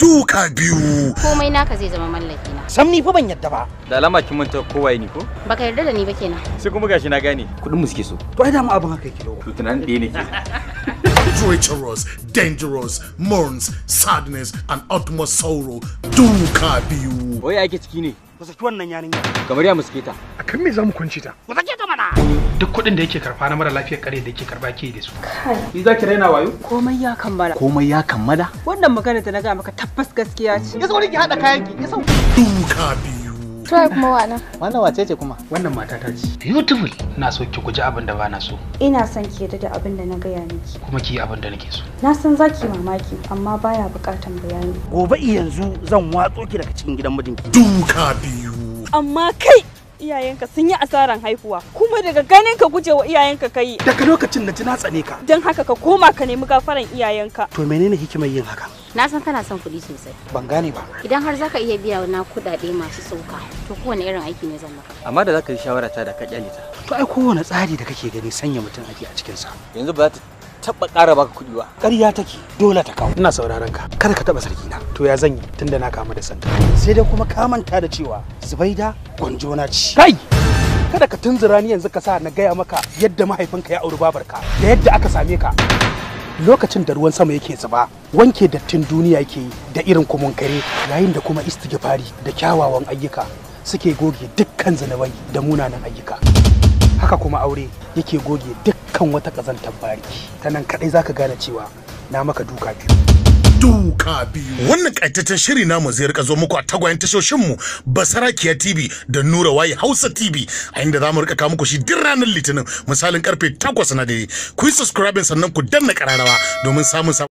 duka biyu komai naka zai zama mallaki na sam ni fa ban yadda ba da alama kin manta kowaye ni ko baka yarda da ni ba kenan sai kuma gashi na gane kudin mu suke so to ai da mu abin haka yake dawo to tunanin ɗaya nake treacherous dangerous mourns sadness and utmost sorrow duka biyu wai ake ciki ne ku saki wannan yarinya kamar ya muske ta akan me za mu kunci ta ku sake ta mana duk kuɗin da yake karfa na mara lafiyar kare da yake karba ke da su ni za ki raina wayo komai ya kammala komai ya kammala wannan magana da na ga maka tabbas gaskiya ce ya sauri ki hada kayan ki ya sau duka biyu Try kuma wana. Wannan wace ce kuma? wannan mata ta ce beautiful na so ki guji abin da bana so Ina son ki yadda da abin da na gaya miki. kuma ki yi abin da nake so Na san za ki mamaki amma baya bukatan bayani. gobe yanzu zan watso ki daga cikin gidan mijinki duka biyu amma kai iyayenka sun yi asaran haihuwa kuma daga ganin ka guje wa iyayenka kai daga lokacin da ji na tsane ka don haka ka koma ka nemi gafaran iyayenka to menene hikimar yin haka na san kana son kuɗi sosai ban gane ba idan har zaka iya biya na kuɗaɗe masu sauka to kowane irin aiki ne zan maka amma da zaka yi shawara ta da ka kyale ta to ai kowane tsari da kake gani sanya mutum ake a cikin sa yanzu ba za ta taba ƙara baka kuɗi ba ƙarya take dole ta kawo ina sauraron ka kada ka taba sarki na to ya zan yi tunda na kama da santa sai dai kuma ka manta da cewa zubaida gwanjona ce kai kada ka tunzura ni yanzu ka sa na gaya maka yadda mahaifinka ya auri babarka da yadda aka same ka lokacin da ruwan sama yake zuba wanke dattin duniya yake yi da irin kare yayin da kuma istighfari da kyawawan ayyuka suke goge dukkan zanabai da munanan ayyuka haka kuma aure yake goge dukkan wata ƙazantar bariki ta nan kaɗai zaka gane cewa na maka duka biyu duka biyu wannan kaitaccen shiri namu zai rika zo muku a tagwayen tashoshinmu basarakiya tv da nura waye hausa tv a inda za mu rika kawo muku shi duk ranar litinin misalin karfe 8 na dare ku yi subscribing sannan ku danna kararrawa domin samun